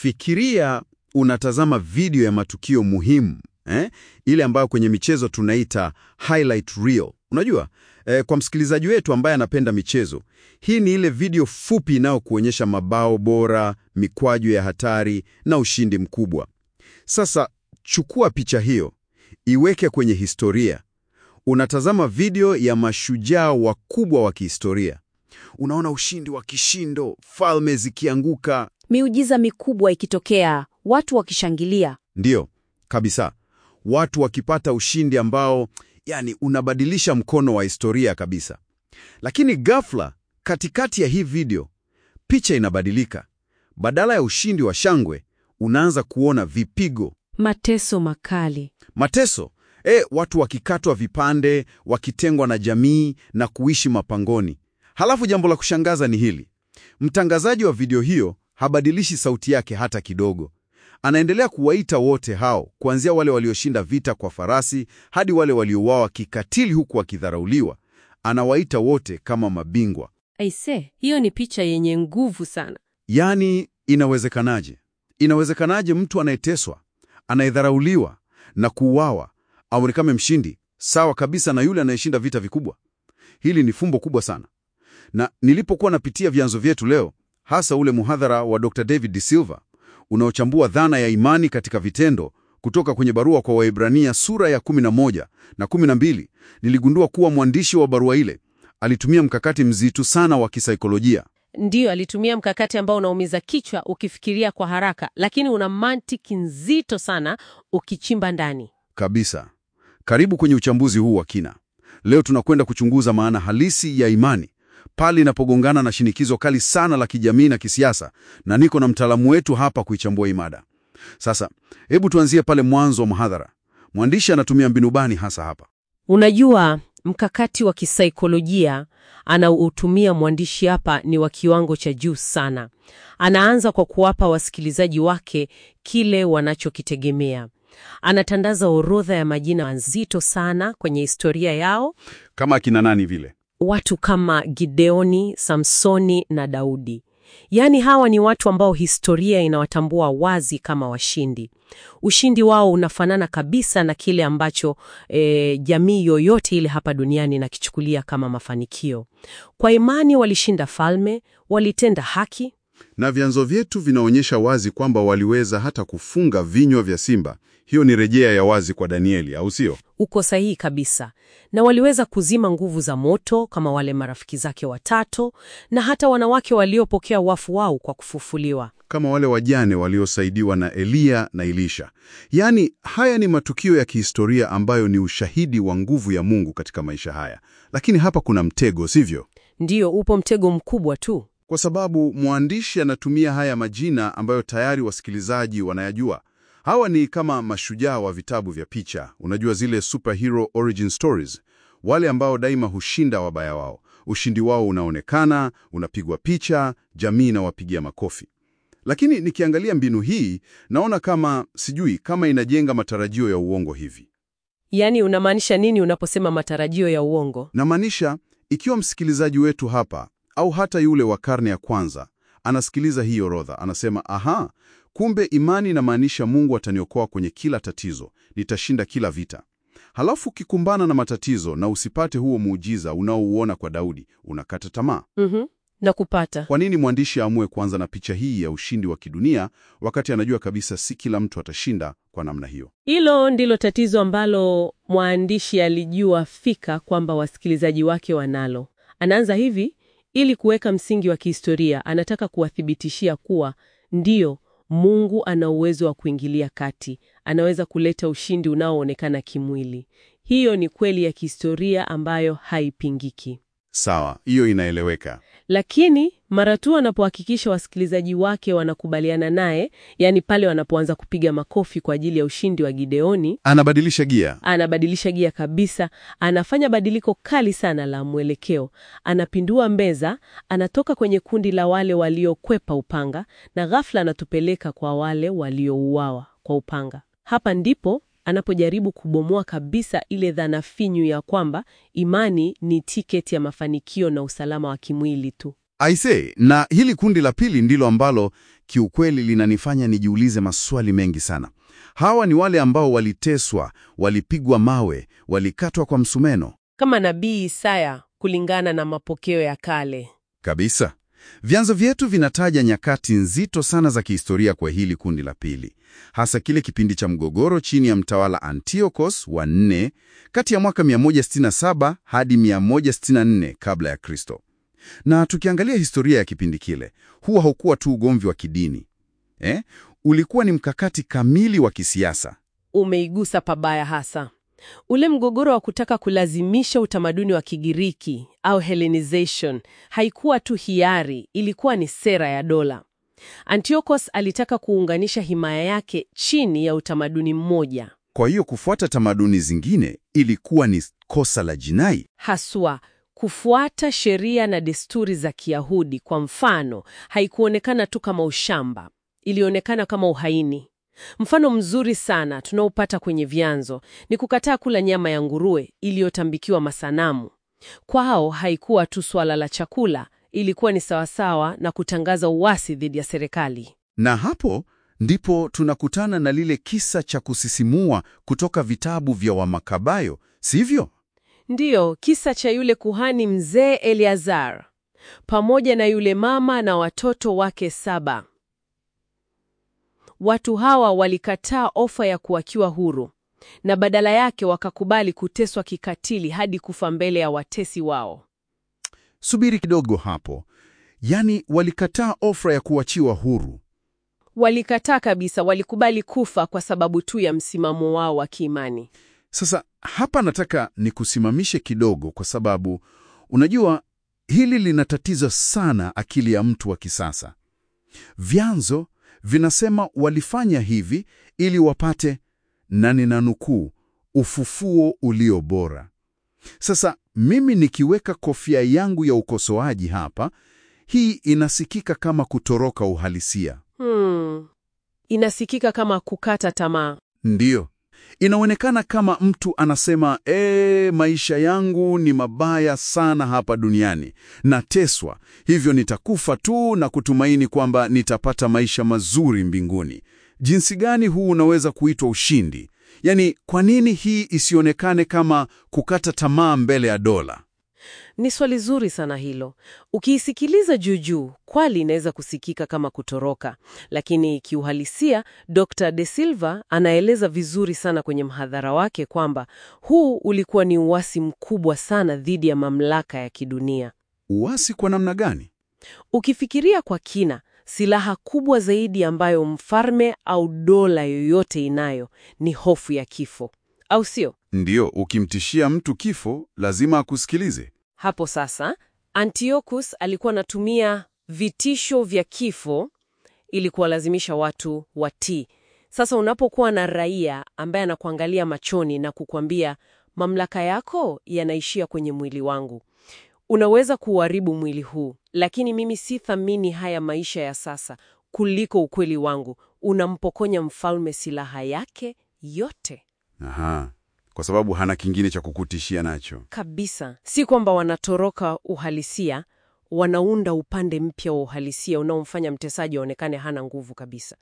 Fikiria unatazama video ya matukio muhimu eh? Ile ambayo kwenye michezo tunaita highlight reel. Unajua eh, kwa msikilizaji wetu ambaye anapenda michezo, hii ni ile video fupi inayokuonyesha mabao bora, mikwaju ya hatari na ushindi mkubwa. Sasa chukua picha hiyo, iweke kwenye historia. Unatazama video ya mashujaa wakubwa wa kihistoria. Unaona ushindi wa kishindo, falme zikianguka. Miujiza mikubwa ikitokea, watu wakishangilia. Ndiyo, kabisa. Watu wakipata ushindi ambao, yani, unabadilisha mkono wa historia kabisa. Lakini ghafla, katikati ya hii video, picha inabadilika. Badala ya ushindi wa shangwe, unaanza kuona vipigo, Mateso makali. mateso. E, watu wakikatwa vipande, wakitengwa na jamii na kuishi mapangoni. Halafu jambo la kushangaza ni hili. Mtangazaji wa video hiyo habadilishi sauti yake hata kidogo. Anaendelea kuwaita wote hao, kuanzia wale walioshinda vita kwa farasi hadi wale waliouawa kikatili huku wakidharauliwa. Anawaita wote kama mabingwa. Aise, hiyo ni picha yenye nguvu sana. Yaani, inawezekanaje? Inawezekanaje mtu anayeteswa, anayedharauliwa na kuuawa aonekane mshindi sawa kabisa na yule anayeshinda vita vikubwa? Hili ni fumbo kubwa sana. Na nilipokuwa napitia vyanzo vyetu leo, hasa ule muhadhara wa Dr. David De Silva unaochambua dhana ya imani katika vitendo kutoka kwenye barua kwa Waebrania sura ya 11 na 12, niligundua kuwa mwandishi wa barua ile alitumia mkakati mzito sana wa kisaikolojia. Ndiyo, alitumia mkakati ambao unaumiza kichwa ukifikiria kwa haraka, lakini una mantiki nzito sana ukichimba ndani. Kabisa. Karibu kwenye uchambuzi huu wa kina. Leo tunakwenda kuchunguza maana halisi ya imani pale inapogongana na shinikizo kali sana la kijamii na kisiasa, na niko na mtaalamu wetu hapa kuichambua hii mada. Sasa hebu tuanzie pale mwanzo wa mhadhara. Mwandishi anatumia mbinu bani hasa hapa? Unajua, mkakati wa kisaikolojia anaoutumia mwandishi hapa ni wa kiwango cha juu sana. Anaanza kwa kuwapa wasikilizaji wake kile wanachokitegemea. Anatandaza orodha ya majina mazito sana kwenye historia yao, Kama akina nani vile? watu kama Gideoni, Samsoni na Daudi. Yaani hawa ni watu ambao historia inawatambua wazi kama washindi. Ushindi wao unafanana kabisa na kile ambacho e, jamii yoyote ile hapa duniani inakichukulia kama mafanikio. Kwa imani walishinda falme, walitenda haki. Na vyanzo vyetu vinaonyesha wazi kwamba waliweza hata kufunga vinywa vya simba. Hiyo ni rejea ya wazi kwa Danieli, au sio? Uko sahihi kabisa. Na waliweza kuzima nguvu za moto kama wale marafiki zake watatu, na hata wanawake waliopokea wafu wao kwa kufufuliwa. Kama wale wajane waliosaidiwa na Eliya na Elisha. Yaani, haya ni matukio ya kihistoria ambayo ni ushahidi wa nguvu ya Mungu katika maisha haya. Lakini hapa kuna mtego, sivyo? Ndiyo, upo mtego mkubwa tu. Kwa sababu mwandishi anatumia haya majina ambayo tayari wasikilizaji wanayajua. Hawa ni kama mashujaa wa vitabu vya picha, unajua zile superhero origin stories, wale ambao daima hushinda wabaya wao. Ushindi wao unaonekana, unapigwa picha, jamii inawapigia makofi. Lakini nikiangalia mbinu hii, naona kama sijui kama inajenga matarajio ya uongo hivi. Yaani, unamaanisha nini unaposema matarajio ya uongo? Namaanisha, ikiwa msikilizaji wetu hapa au hata yule wa karne ya kwanza anasikiliza hii orodha, anasema aha, kumbe imani inamaanisha Mungu ataniokoa kwenye kila tatizo, nitashinda kila vita. Halafu ukikumbana na matatizo na usipate huo muujiza unaouona kwa Daudi, unakata tamaa. Mhm, na kupata Kwa nini mwandishi aamue kuanza na picha hii ya ushindi wa kidunia wakati anajua kabisa si kila mtu atashinda kwa namna hiyo? hilo ndilo tatizo ambalo mwandishi alijua fika kwamba wasikilizaji wake wanalo. Anaanza hivi ili kuweka msingi wa kihistoria. Anataka kuwathibitishia kuwa ndiyo, Mungu ana uwezo wa kuingilia kati, anaweza kuleta ushindi unaoonekana kimwili. Hiyo ni kweli ya kihistoria ambayo haipingiki. Sawa, hiyo inaeleweka. Lakini mara tu anapohakikisha wasikilizaji wake wanakubaliana naye, yaani pale wanapoanza kupiga makofi kwa ajili ya ushindi wa Gideoni, Anabadilisha gia. anabadilisha gia kabisa. Anafanya badiliko kali sana la mwelekeo. Anapindua meza, anatoka kwenye kundi la wale waliokwepa upanga na ghafla anatupeleka kwa wale waliouawa kwa upanga. Hapa ndipo anapojaribu kubomoa kabisa ile dhana finyu ya kwamba imani ni tiketi ya mafanikio na usalama wa kimwili tu. Aise, na hili kundi la pili ndilo ambalo kiukweli linanifanya nijiulize maswali mengi sana. Hawa ni wale ambao waliteswa, walipigwa mawe, walikatwa kwa msumeno. Kama nabii Isaya kulingana na mapokeo ya kale. Kabisa. Vyanzo vyetu vinataja nyakati nzito sana za kihistoria kwa hili kundi la pili, hasa kile kipindi cha mgogoro chini ya mtawala Antiochus wa nne kati ya mwaka 167 hadi 164 kabla ya Kristo. Na tukiangalia historia ya kipindi kile, huwa haukuwa tu ugomvi wa kidini eh? Ulikuwa ni mkakati kamili wa kisiasa. Umeigusa pabaya hasa ule mgogoro wa kutaka kulazimisha utamaduni wa Kigiriki au Hellenization. Haikuwa tu hiari, ilikuwa ni sera ya dola. Antiochus alitaka kuunganisha himaya yake chini ya utamaduni mmoja. Kwa hiyo kufuata tamaduni zingine ilikuwa ni kosa la jinai. Haswa kufuata sheria na desturi za Kiyahudi, kwa mfano, haikuonekana tu kama ushamba, ilionekana kama uhaini. Mfano mzuri sana tunaopata kwenye vyanzo ni kukataa kula nyama ya nguruwe iliyotambikiwa masanamu. Kwao haikuwa tu swala la chakula, ilikuwa ni sawasawa na kutangaza uasi dhidi ya serikali. Na hapo ndipo tunakutana na lile kisa cha kusisimua kutoka vitabu vya Wamakabayo, sivyo? Ndiyo, kisa cha yule kuhani mzee Eleazar pamoja na yule mama na watoto wake saba. Watu hawa walikataa ofa ya kuachiwa huru na badala yake wakakubali kuteswa kikatili hadi kufa mbele ya watesi wao. Subiri kidogo hapo. Yaani walikataa ofa ya kuachiwa huru. Walikataa kabisa, walikubali kufa kwa sababu tu ya msimamo wao wa kiimani. Sasa hapa nataka nikusimamishe kidogo, kwa sababu unajua hili linatatiza sana akili ya mtu wa kisasa. Vyanzo vinasema walifanya hivi ili wapate, na ninanukuu, ufufuo ulio bora. Sasa mimi nikiweka kofia yangu ya ukosoaji hapa, hii inasikika kama kutoroka uhalisia. Hmm. Inasikika kama kukata tamaa. Ndiyo, inaonekana kama mtu anasema ee, maisha yangu ni mabaya sana hapa duniani, nateswa, hivyo nitakufa tu na kutumaini kwamba nitapata maisha mazuri mbinguni. Jinsi gani huu unaweza kuitwa ushindi? Yaani, kwa nini hii isionekane kama kukata tamaa mbele ya dola? Ni swali zuri sana hilo. Ukiisikiliza juujuu, kweli inaweza kusikika kama kutoroka, lakini kiuhalisia, Dr. De Silva anaeleza vizuri sana kwenye mhadhara wake kwamba huu ulikuwa ni uasi mkubwa sana dhidi ya mamlaka ya kidunia. Uasi kwa namna gani? Ukifikiria kwa kina, silaha kubwa zaidi ambayo mfalme au dola yoyote inayo ni hofu ya kifo, au sio? Ndiyo, ukimtishia mtu kifo lazima akusikilize. Hapo sasa Antiochus alikuwa anatumia vitisho vya kifo ili kuwalazimisha watu watii. Sasa unapokuwa na raia ambaye anakuangalia machoni na kukwambia mamlaka yako yanaishia kwenye mwili wangu, unaweza kuharibu mwili huu, lakini mimi si thamini haya maisha ya sasa kuliko ukweli wangu, unampokonya mfalme silaha yake yote. Aha, kwa sababu hana kingine cha kukutishia nacho. Kabisa, si kwamba wanatoroka uhalisia, wanaunda upande mpya wa uhalisia unaomfanya mtesaji aonekane hana nguvu kabisa.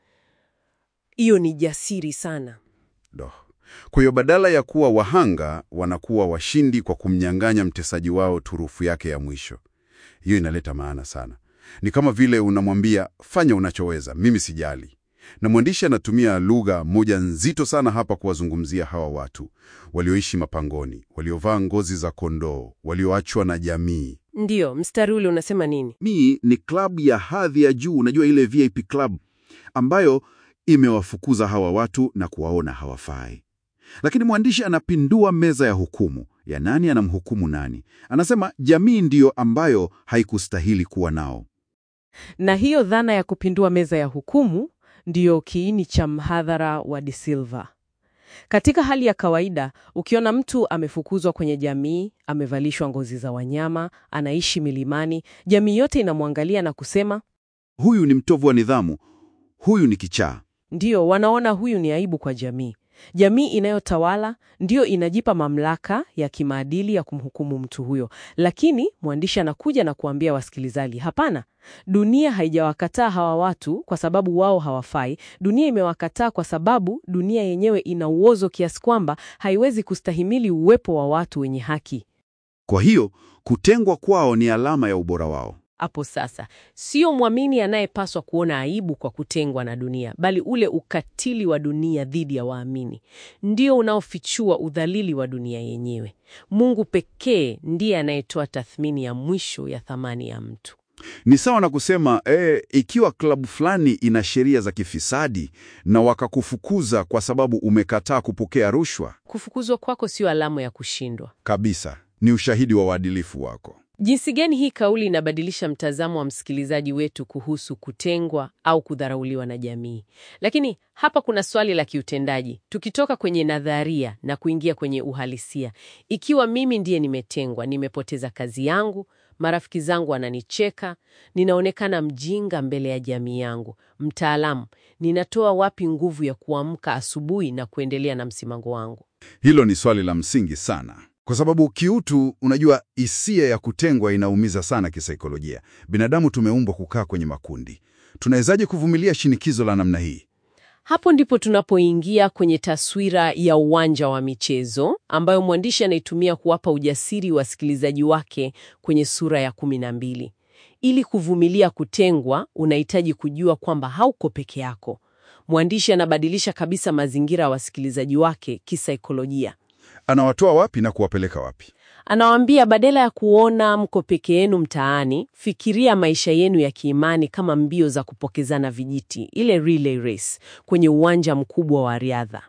Hiyo ni jasiri sana. Doh. Kwa hiyo badala ya kuwa wahanga wanakuwa washindi kwa kumnyang'anya mtesaji wao turufu yake ya mwisho. Hiyo inaleta maana sana. Ni kama vile unamwambia fanya unachoweza, mimi sijali. Na mwandishi anatumia lugha moja nzito sana hapa kuwazungumzia hawa watu walioishi mapangoni, waliovaa ngozi za kondoo, walioachwa na jamii. Ndiyo, mstari ule unasema nini? Hii ni klabu ya hadhi ya juu, unajua ile VIP club ambayo imewafukuza hawa watu na kuwaona hawafai. Lakini mwandishi anapindua meza ya hukumu ya nani anamhukumu nani. Anasema jamii ndiyo ambayo haikustahili kuwa nao. Na hiyo dhana ya kupindua meza ya hukumu ndiyo kiini cha mhadhara wa De Silva. Katika hali ya kawaida, ukiona mtu amefukuzwa kwenye jamii, amevalishwa ngozi za wanyama, anaishi milimani, jamii yote inamwangalia na kusema, Huyu ni mtovu wa nidhamu, huyu ni kichaa. ndiyo, wanaona huyu ni aibu kwa jamii. Jamii inayotawala ndiyo inajipa mamlaka ya kimaadili ya kumhukumu mtu huyo, lakini mwandishi anakuja na kuambia wasikilizaji, hapana, dunia haijawakataa hawa watu kwa sababu wao hawafai. Dunia imewakataa kwa sababu dunia yenyewe ina uozo kiasi kwamba haiwezi kustahimili uwepo wa watu wenye haki. Kwa hiyo kutengwa kwao ni alama ya ubora wao. Hapo sasa, sio mwamini anayepaswa kuona aibu kwa kutengwa na dunia, bali ule ukatili wa dunia dhidi ya waamini ndio unaofichua udhalili wa dunia yenyewe. Mungu pekee ndiye anayetoa tathmini ya mwisho ya thamani ya mtu. Ni sawa na kusema eh, ikiwa klabu fulani ina sheria za kifisadi na wakakufukuza kwa sababu umekataa kupokea rushwa, Kufukuzwa kwako sio alama ya kushindwa. kabisa ni ushahidi wa uadilifu wako. Jinsi gani hii kauli inabadilisha mtazamo wa msikilizaji wetu kuhusu kutengwa au kudharauliwa na jamii. Lakini hapa kuna swali la kiutendaji, tukitoka kwenye nadharia na kuingia kwenye uhalisia. Ikiwa mimi ndiye nimetengwa, nimepoteza kazi yangu, marafiki zangu wananicheka, ninaonekana mjinga mbele ya jamii yangu, mtaalamu, ninatoa wapi nguvu ya kuamka asubuhi na kuendelea na msimamo wangu? Hilo ni swali la msingi sana, kwa sababu kiutu, unajua, hisia ya kutengwa inaumiza sana kisaikolojia. Binadamu tumeumbwa kukaa kwenye makundi. Tunawezaje kuvumilia shinikizo la namna hii? Hapo ndipo tunapoingia kwenye taswira ya uwanja wa michezo ambayo mwandishi anaitumia kuwapa ujasiri wasikilizaji wake kwenye sura ya kumi na mbili. Ili kuvumilia kutengwa, unahitaji kujua kwamba hauko peke yako. Mwandishi anabadilisha kabisa mazingira ya wasikilizaji wake kisaikolojia. Anawatoa wapi na kuwapeleka wapi? Anawaambia badala ya kuona mko peke yenu mtaani, fikiria maisha yenu ya kiimani kama mbio za kupokezana vijiti, ile relay race kwenye uwanja mkubwa wa riadha.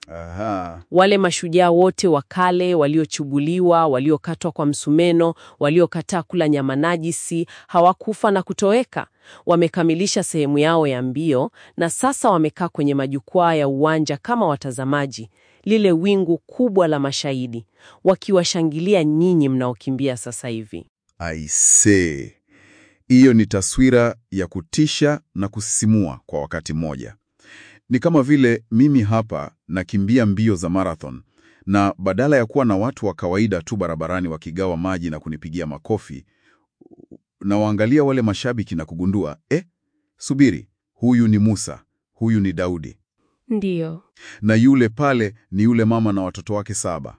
Aha. Wale mashujaa wote wa kale waliochubuliwa, waliokatwa kwa msumeno, waliokataa kula nyama najisi, hawakufa na kutoweka. Wamekamilisha sehemu yao ya mbio na sasa wamekaa kwenye majukwaa ya uwanja kama watazamaji, lile wingu kubwa la mashahidi, wakiwashangilia nyinyi mnaokimbia sasa hivi. Aisee, hiyo ni taswira ya kutisha na kusisimua kwa wakati mmoja. Ni kama vile mimi hapa nakimbia mbio za marathon, na badala ya kuwa na watu wa kawaida tu barabarani wakigawa maji na kunipigia makofi, na waangalia wale mashabiki na kugundua eh, subiri, huyu ni Musa, huyu ni Daudi, Ndiyo. na yule pale ni yule mama na watoto wake saba.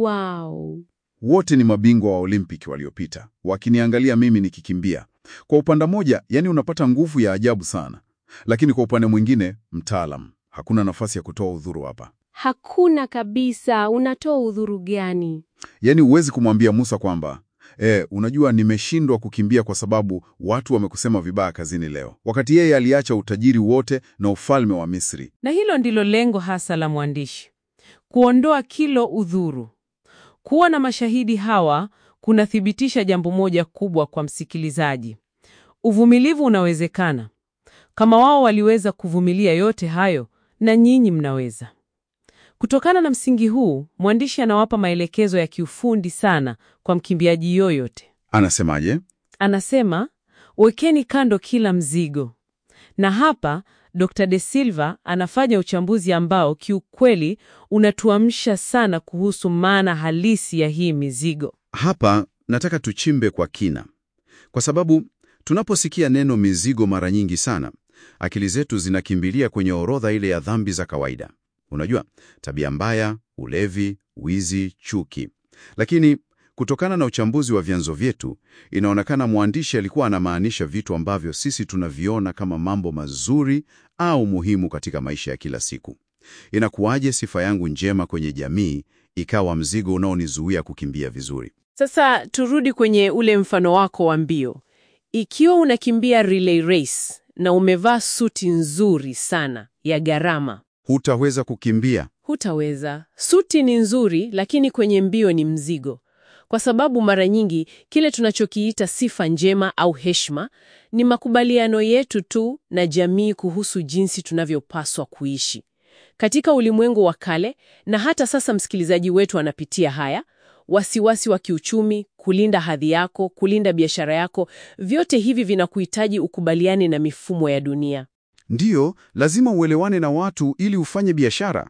Wow. Wote ni mabingwa wa Olimpiki waliopita, wakiniangalia mimi nikikimbia. Kwa upande mmoja, yani unapata nguvu ya ajabu sana, lakini kwa upande mwingine, mtaalam, hakuna nafasi ya kutoa udhuru hapa. Hakuna kabisa. Unatoa udhuru gani? Yani huwezi kumwambia Musa kwamba e, unajua nimeshindwa kukimbia kwa sababu watu wamekusema vibaya kazini leo, wakati yeye aliacha utajiri wote na ufalme wa Misri. Na hilo ndilo lengo hasa la mwandishi, kuondoa kilo udhuru. Kuwa na mashahidi hawa kunathibitisha jambo moja kubwa kwa msikilizaji: uvumilivu unawezekana. Kama wao waliweza kuvumilia yote hayo, na nyinyi mnaweza. Kutokana na msingi huu, mwandishi anawapa maelekezo ya kiufundi sana kwa mkimbiaji yoyote. Anasemaje? Anasema, wekeni kando kila mzigo. Na hapa Dr. De Silva anafanya uchambuzi ambao kiukweli unatuamsha sana kuhusu maana halisi ya hii mizigo. Hapa nataka tuchimbe kwa kina, kwa sababu tunaposikia neno mizigo mara nyingi sana, akili zetu zinakimbilia kwenye orodha ile ya dhambi za kawaida. Unajua, tabia mbaya, ulevi, wizi, chuki. Lakini kutokana na uchambuzi wa vyanzo vyetu, inaonekana mwandishi alikuwa anamaanisha vitu ambavyo sisi tunaviona kama mambo mazuri au muhimu katika maisha ya kila siku. Inakuwaje sifa yangu njema kwenye jamii ikawa mzigo unaonizuia kukimbia vizuri? Sasa turudi kwenye ule mfano wako wa mbio. Ikiwa unakimbia relay race na umevaa suti nzuri sana ya gharama, Hutaweza kukimbia. hutaweza. Suti ni nzuri, lakini kwenye mbio ni mzigo, kwa sababu mara nyingi kile tunachokiita sifa njema au heshima ni makubaliano yetu tu na jamii kuhusu jinsi tunavyopaswa kuishi katika ulimwengu wa kale. Na hata sasa msikilizaji wetu anapitia haya wasiwasi wa kiuchumi, kulinda hadhi yako, kulinda biashara yako, vyote hivi vinakuhitaji ukubaliane na mifumo ya dunia. Ndiyo, lazima uelewane na watu ili ufanye biashara.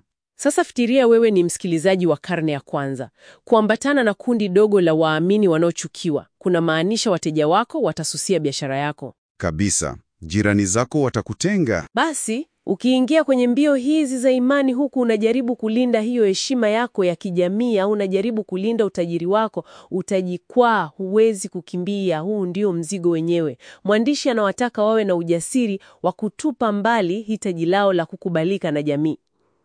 Sasa fikiria wewe ni msikilizaji wa karne ya kwanza. Kuambatana na kundi dogo la waamini wanaochukiwa kuna maanisha wateja wako watasusia biashara yako. Kabisa, jirani zako watakutenga. Basi ukiingia kwenye mbio hizi za imani, huku unajaribu kulinda hiyo heshima yako ya kijamii, au unajaribu kulinda utajiri wako, utajikwaa, huwezi kukimbia. Huu ndio mzigo wenyewe. Mwandishi anawataka wawe na ujasiri wa kutupa mbali hitaji lao la kukubalika na jamii.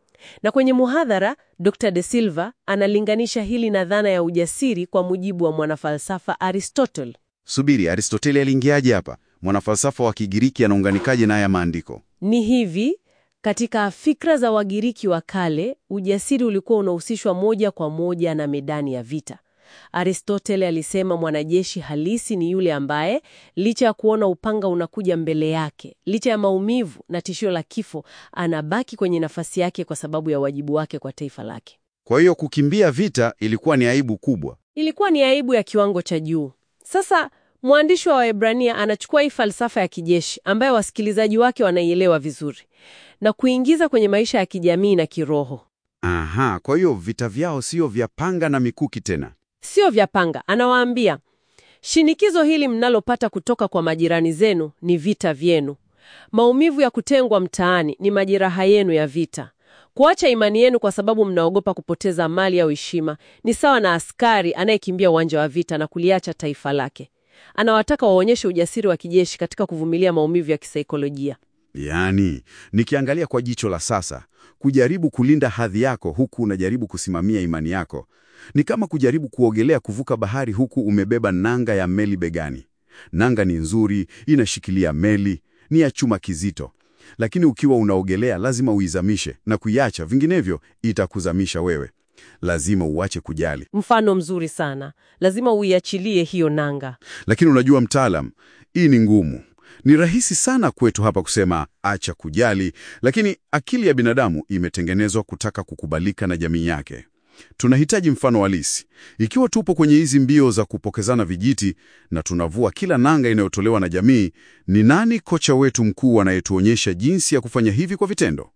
Na kwenye muhadhara, Dr. De Silva analinganisha hili na dhana ya ujasiri kwa mujibu wa mwanafalsafa Aristotle. Subiri, Aristoteli aliingiaje hapa? Mwanafalsafa wa Kigiriki anaunganikaje na haya maandiko? Ni hivi, katika fikra za Wagiriki wa kale, ujasiri ulikuwa unahusishwa moja kwa moja na medani ya vita. Aristotle alisema mwanajeshi halisi ni yule ambaye licha ya kuona upanga unakuja mbele yake, licha ya maumivu na tishio la kifo, anabaki kwenye nafasi yake kwa sababu ya wajibu wake kwa taifa lake. Kwa hiyo kukimbia vita ilikuwa ni aibu kubwa. Ilikuwa ni aibu ya kiwango cha juu. Sasa mwandishi wa Waebrania anachukua hii falsafa ya kijeshi ambayo wasikilizaji wake wanaielewa vizuri na kuingiza kwenye maisha ya kijamii na kiroho. Aha, kwa hiyo vita vyao sio vya panga na mikuki tena. Sio vya panga. Anawaambia, shinikizo hili mnalopata kutoka kwa majirani zenu ni vita vyenu. Maumivu ya kutengwa mtaani ni majeraha yenu ya vita. Kuacha imani yenu kwa sababu mnaogopa kupoteza mali au heshima ni sawa na askari anayekimbia uwanja wa vita na kuliacha taifa lake. Anawataka waonyeshe ujasiri wa kijeshi katika kuvumilia maumivu ya kisaikolojia. Yaani, nikiangalia kwa jicho la sasa, kujaribu kulinda hadhi yako huku unajaribu kusimamia imani yako ni kama kujaribu kuogelea kuvuka bahari huku umebeba nanga ya meli begani. Nanga ni nzuri, inashikilia meli, ni ya chuma kizito, lakini ukiwa unaogelea lazima uizamishe na kuiacha, vinginevyo itakuzamisha wewe. Lazima uache kujali. Mfano mzuri sana, lazima uiachilie hiyo nanga. Lakini unajua mtaalam, hii ni ngumu. Ni rahisi sana kwetu hapa kusema acha kujali, lakini akili ya binadamu imetengenezwa kutaka kukubalika na jamii yake. Tunahitaji mfano halisi. Ikiwa tupo kwenye hizi mbio za kupokezana vijiti na tunavua kila nanga inayotolewa na jamii, ni nani kocha wetu mkuu anayetuonyesha jinsi ya kufanya hivi kwa vitendo?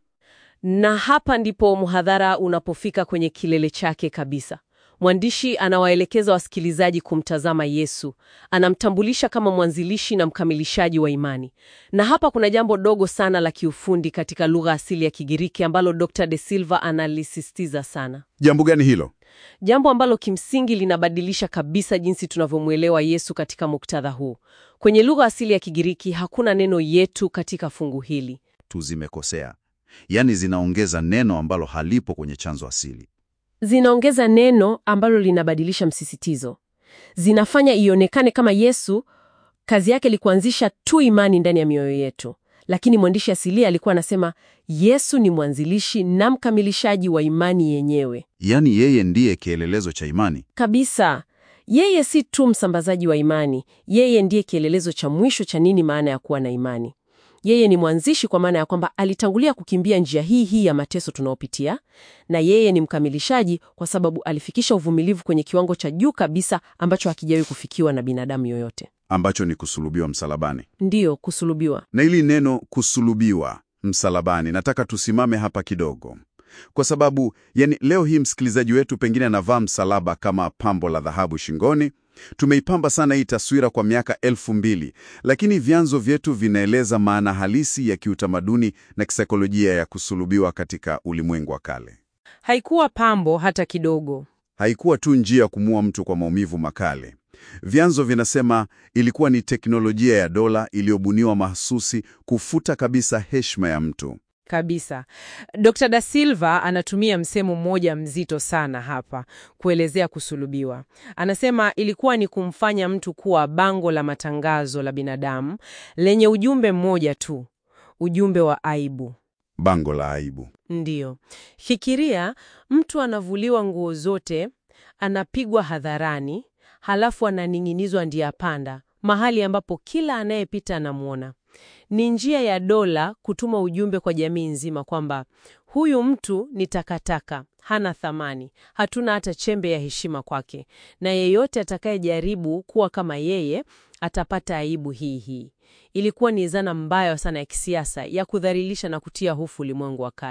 Na hapa ndipo mhadhara unapofika kwenye kilele chake kabisa. Mwandishi anawaelekeza wasikilizaji kumtazama Yesu, anamtambulisha kama mwanzilishi na mkamilishaji wa imani. Na hapa kuna jambo dogo sana la kiufundi katika lugha asili ya Kigiriki ambalo Dr. De Silva analisisitiza sana, Jambo gani hilo? jambo ambalo kimsingi linabadilisha kabisa jinsi tunavyomwelewa Yesu katika muktadha huu. Kwenye lugha asili ya Kigiriki hakuna neno yetu katika fungu hili. tu zimekosea, yaani zinaongeza neno ambalo halipo kwenye chanzo asili. Zinaongeza neno ambalo linabadilisha msisitizo, zinafanya ionekane kama Yesu kazi yake ni kuanzisha tu imani ndani ya mioyo yetu, lakini mwandishi asilia alikuwa anasema Yesu ni mwanzilishi na mkamilishaji wa imani yenyewe Yaani yeye ndiye kielelezo cha imani. kabisa. Yeye si tu msambazaji wa imani, yeye ndiye kielelezo cha mwisho cha nini maana ya kuwa na imani. Yeye ni mwanzishi kwa maana ya kwamba alitangulia kukimbia njia hii hii ya mateso tunaopitia, na yeye ni mkamilishaji kwa sababu alifikisha uvumilivu kwenye kiwango cha juu kabisa ambacho hakijawahi kufikiwa na binadamu yoyote. Ambacho ni kusulubiwa msalabani. Ndiyo, kusulubiwa. Na hili neno kusulubiwa msalabani, nataka tusimame hapa kidogo, kwa sababu yani, leo hii msikilizaji wetu pengine anavaa msalaba kama pambo la dhahabu shingoni. Tumeipamba sana hii taswira kwa miaka elfu mbili, lakini vyanzo vyetu vinaeleza maana halisi ya kiutamaduni na kisaikolojia ya kusulubiwa katika ulimwengu wa kale. Haikuwa pambo hata kidogo. Haikuwa tu njia ya kumua mtu kwa maumivu makali. Vyanzo vinasema ilikuwa ni teknolojia ya dola iliyobuniwa mahsusi kufuta kabisa heshima ya mtu. Kabisa. Dr. Da Silva anatumia msemo mmoja mzito sana hapa kuelezea kusulubiwa. Anasema ilikuwa ni kumfanya mtu kuwa bango la matangazo la binadamu lenye ujumbe mmoja tu, ujumbe wa aibu. Bango la aibu. Ndiyo. Fikiria mtu anavuliwa nguo zote, anapigwa hadharani, halafu ananing'inizwa njia panda, mahali ambapo kila anayepita anamwona. Ni njia ya dola kutuma ujumbe kwa jamii nzima kwamba huyu mtu ni takataka, hana thamani, hatuna hata chembe ya heshima kwake, na yeyote atakayejaribu kuwa kama yeye atapata aibu hii hii. Ilikuwa ni zana mbaya sana ya kisiasa ya kudhalilisha na kutia hofu ulimwengu wa kale.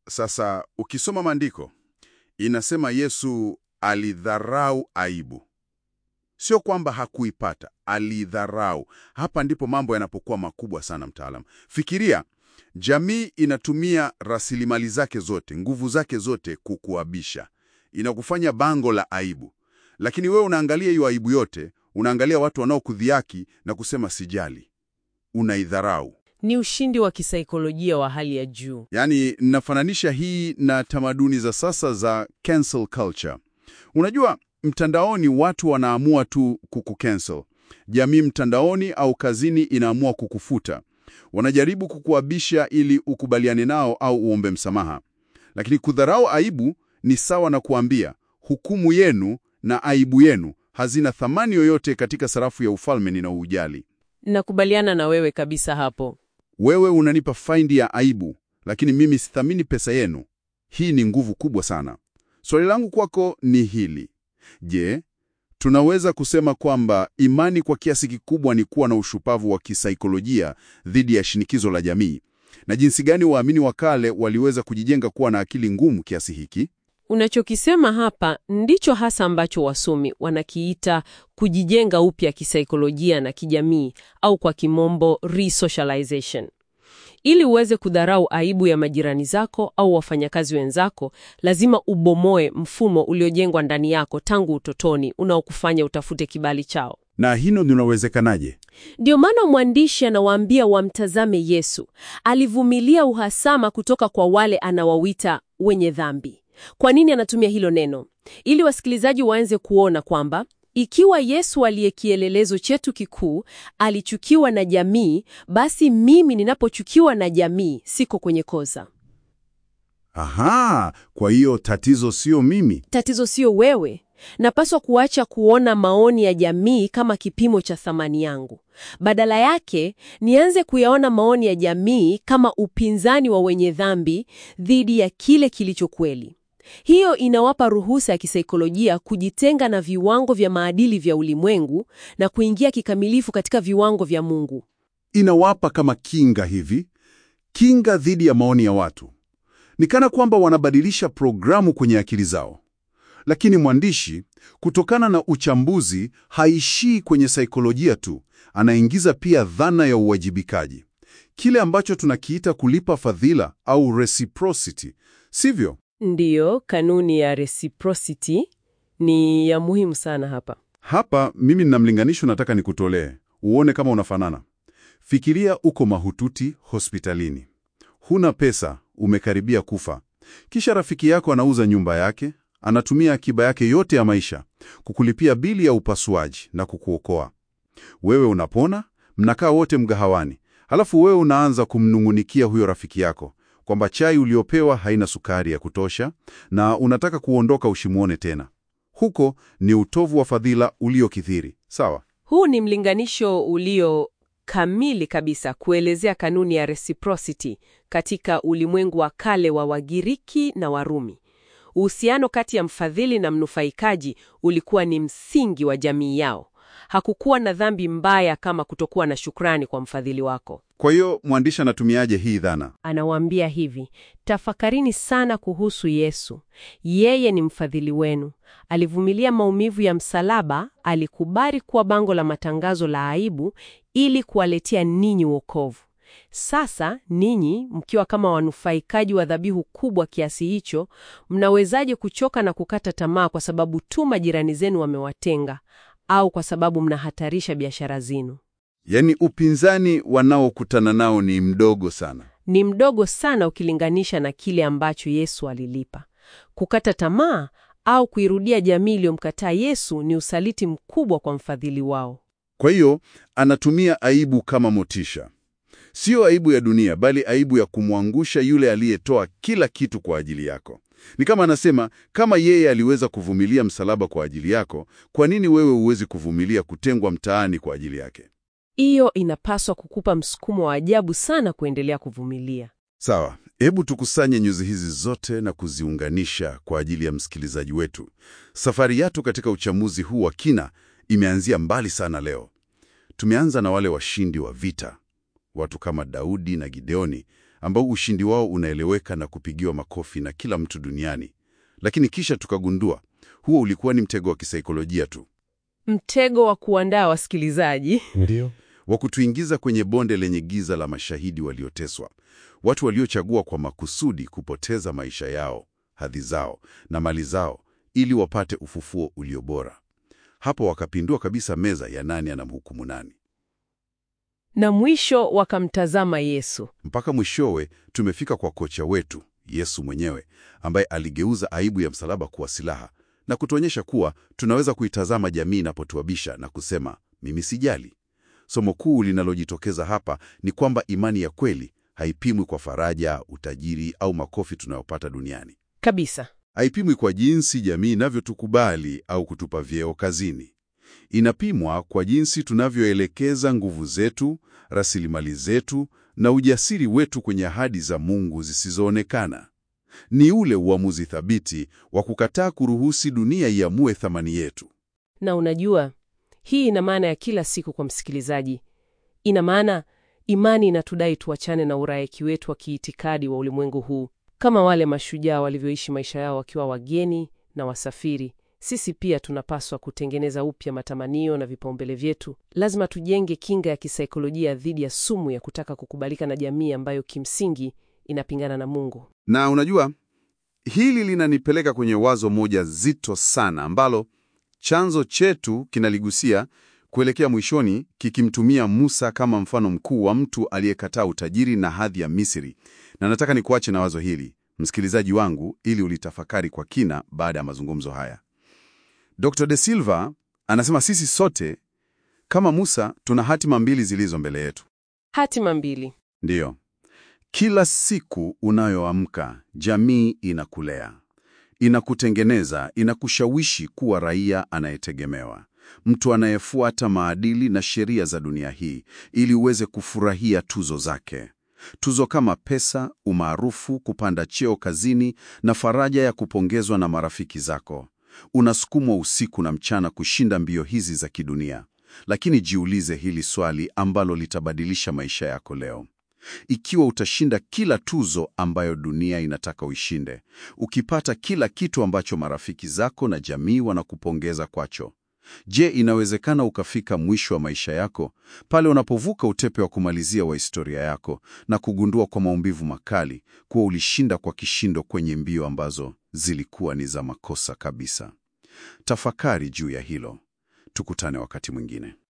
Sasa ukisoma maandiko inasema Yesu alidharau aibu, sio kwamba hakuipata, alidharau. Hapa ndipo mambo yanapokuwa makubwa sana, mtaalamu. Fikiria, jamii inatumia rasilimali zake zote, nguvu zake zote kukuabisha, inakufanya bango la aibu, lakini wewe unaangalia hiyo aibu yote, unaangalia watu wanaokudhiaki na kusema sijali, unaidharau. Ni ushindi wa kisaikolojia wa hali ya juu. Yaani, nafananisha hii na tamaduni za sasa za cancel culture. Unajua, mtandaoni watu wanaamua tu kukucancel. Jamii mtandaoni au kazini inaamua kukufuta. Wanajaribu kukuabisha ili ukubaliane nao au uombe msamaha. Lakini kudharau aibu ni sawa na kuambia hukumu yenu na aibu yenu hazina thamani yoyote katika sarafu ya ufalme ninaoujali. Nakubaliana na wewe kabisa hapo. Wewe unanipa faindi ya aibu, lakini mimi sithamini pesa yenu. Hii ni nguvu kubwa sana. Swali langu kwako ni hili: je, tunaweza kusema kwamba imani kwa kiasi kikubwa ni kuwa na ushupavu wa kisaikolojia dhidi ya shinikizo la jamii, na jinsi gani waamini wa kale waliweza kujijenga kuwa na akili ngumu kiasi hiki? Unachokisema hapa ndicho hasa ambacho wasomi wanakiita kujijenga upya kisaikolojia na kijamii au kwa kimombo resocialization. Ili uweze kudharau aibu ya majirani zako au wafanyakazi wenzako, lazima ubomoe mfumo uliojengwa ndani yako tangu utotoni unaokufanya utafute kibali chao. Na hilo linawezekanaje? Ndio maana mwandishi anawaambia wamtazame Yesu. Alivumilia uhasama kutoka kwa wale anawawita wenye dhambi. Kwa nini anatumia hilo neno? Ili wasikilizaji waanze kuona kwamba ikiwa Yesu aliye kielelezo chetu kikuu alichukiwa na jamii, basi mimi ninapochukiwa na jamii siko kwenye kosa. Aha, kwa hiyo tatizo sio mimi. Tatizo sio wewe. Napaswa kuacha kuona maoni ya jamii kama kipimo cha thamani yangu. Badala yake, nianze kuyaona maoni ya jamii kama upinzani wa wenye dhambi dhidi ya kile kilicho kweli. Hiyo inawapa ruhusa ya kisaikolojia kujitenga na viwango vya maadili vya ulimwengu na kuingia kikamilifu katika viwango vya Mungu. Inawapa kama kinga hivi, kinga dhidi ya maoni ya watu. Ni kana kwamba wanabadilisha programu kwenye akili zao. Lakini mwandishi, kutokana na uchambuzi, haishii kwenye saikolojia tu, anaingiza pia dhana ya uwajibikaji, kile ambacho tunakiita kulipa fadhila au reciprocity, sivyo? Ndiyo, kanuni ya reciprocity ni ya muhimu sana hapa. Hapa mimi nina mlinganisho nataka nikutolee uone kama unafanana. Fikiria uko mahututi hospitalini, huna pesa, umekaribia kufa. Kisha rafiki yako anauza nyumba yake, anatumia akiba yake yote ya maisha kukulipia bili ya upasuaji na kukuokoa. Wewe unapona, mnakaa wote mgahawani, halafu wewe unaanza kumnung'unikia huyo rafiki yako kwamba chai uliopewa haina sukari ya kutosha na unataka kuondoka usimwone tena. Huko ni utovu wa fadhila uliokithiri. Sawa? Huu ni mlinganisho ulio kamili kabisa kuelezea kanuni ya reciprocity katika ulimwengu wa kale wa Wagiriki na Warumi. Uhusiano kati ya mfadhili na mnufaikaji ulikuwa ni msingi wa jamii yao. Hakukuwa na dhambi mbaya kama kutokuwa na shukrani kwa mfadhili wako. Kwa hiyo mwandishi anatumiaje hii dhana? Anawaambia hivi, tafakarini sana kuhusu Yesu. Yeye ni mfadhili wenu. Alivumilia maumivu ya msalaba, alikubali kuwa bango la matangazo la aibu ili kuwaletea ninyi wokovu. Sasa ninyi mkiwa kama wanufaikaji wa dhabihu kubwa kiasi hicho, mnawezaje kuchoka na kukata tamaa kwa sababu tu majirani zenu wamewatenga au kwa sababu mnahatarisha biashara zenu? Yaani upinzani wanaokutana nao ni mdogo sana. Ni mdogo sana ukilinganisha na kile ambacho Yesu alilipa. Kukata tamaa au kuirudia jamii iliyomkataa Yesu ni usaliti mkubwa kwa mfadhili wao. Kwa hiyo anatumia aibu kama motisha, sio aibu ya dunia, bali aibu ya kumwangusha yule aliyetoa kila kitu kwa ajili yako. Ni kama anasema, kama yeye aliweza kuvumilia msalaba kwa ajili yako, kwa nini wewe huwezi kuvumilia kutengwa mtaani kwa ajili yake? Hiyo inapaswa kukupa msukumo wa ajabu sana kuendelea kuvumilia. Sawa, hebu tukusanye nyuzi hizi zote na kuziunganisha kwa ajili ya msikilizaji wetu. Safari yetu katika uchamuzi huu wa kina imeanzia mbali sana leo. Tumeanza na wale washindi wa vita, watu kama Daudi na Gideoni ambao ushindi wao unaeleweka na kupigiwa makofi na kila mtu duniani. Lakini kisha tukagundua huo ulikuwa ni mtego wa kisaikolojia tu, Mtego wa kuandaa wasikilizaji. Ndio. wa kutuingiza kwenye bonde lenye giza la mashahidi walioteswa, watu waliochagua kwa makusudi kupoteza maisha yao, hadhi zao na mali zao ili wapate ufufuo ulio bora. Hapo wakapindua kabisa meza ya nani anamhukumu nani. Na mwisho wakamtazama Yesu. Mpaka mwishowe tumefika kwa kocha wetu Yesu mwenyewe, ambaye aligeuza aibu ya msalaba kuwa silaha na kutuonyesha kuwa tunaweza kuitazama jamii inapotuabisha na kusema mimi sijali. Somo kuu linalojitokeza hapa ni kwamba imani ya kweli haipimwi kwa faraja, utajiri au makofi tunayopata duniani. Kabisa. Haipimwi kwa jinsi jamii inavyotukubali au kutupa vyeo kazini. Inapimwa kwa jinsi tunavyoelekeza nguvu zetu, rasilimali zetu na ujasiri wetu kwenye ahadi za Mungu zisizoonekana. Ni ule uamuzi thabiti wa kukataa kuruhusi dunia iamue thamani yetu. Na unajua, hii ina maana ya kila siku kwa msikilizaji. Ina maana imani inatudai tuachane na uraiki wetu wa kiitikadi wa ulimwengu huu. Kama wale mashujaa walivyoishi maisha yao wakiwa wageni na wasafiri, sisi pia tunapaswa kutengeneza upya matamanio na vipaumbele vyetu. Lazima tujenge kinga ya kisaikolojia dhidi ya sumu ya kutaka kukubalika na jamii ambayo kimsingi inapingana na Mungu. Na unajua, hili linanipeleka kwenye wazo moja zito sana ambalo chanzo chetu kinaligusia kuelekea mwishoni, kikimtumia Musa kama mfano mkuu wa mtu aliyekataa utajiri na hadhi ya Misri. Na nataka nikuache na wazo hili, msikilizaji wangu, ili ulitafakari kwa kina baada ya mazungumzo haya. Dr. De Silva anasema sisi sote kama Musa tuna hatima mbili zilizo mbele yetu. Hatima mbili. Ndiyo, kila siku unayoamka jamii inakulea, inakutengeneza, inakushawishi kuwa raia anayetegemewa, mtu anayefuata maadili na sheria za dunia hii ili uweze kufurahia tuzo zake, tuzo kama pesa, umaarufu, kupanda cheo kazini na faraja ya kupongezwa na marafiki zako. Unasukumwa usiku na mchana kushinda mbio hizi za kidunia. Lakini jiulize hili swali ambalo litabadilisha maisha yako leo. Ikiwa utashinda kila tuzo ambayo dunia inataka uishinde, ukipata kila kitu ambacho marafiki zako na jamii wanakupongeza kwacho, je, inawezekana ukafika mwisho wa maisha yako pale unapovuka utepe wa kumalizia wa historia yako na kugundua kwa maumivu makali kuwa ulishinda kwa kishindo kwenye mbio ambazo zilikuwa ni za makosa kabisa? Tafakari juu ya hilo. Tukutane wakati mwingine.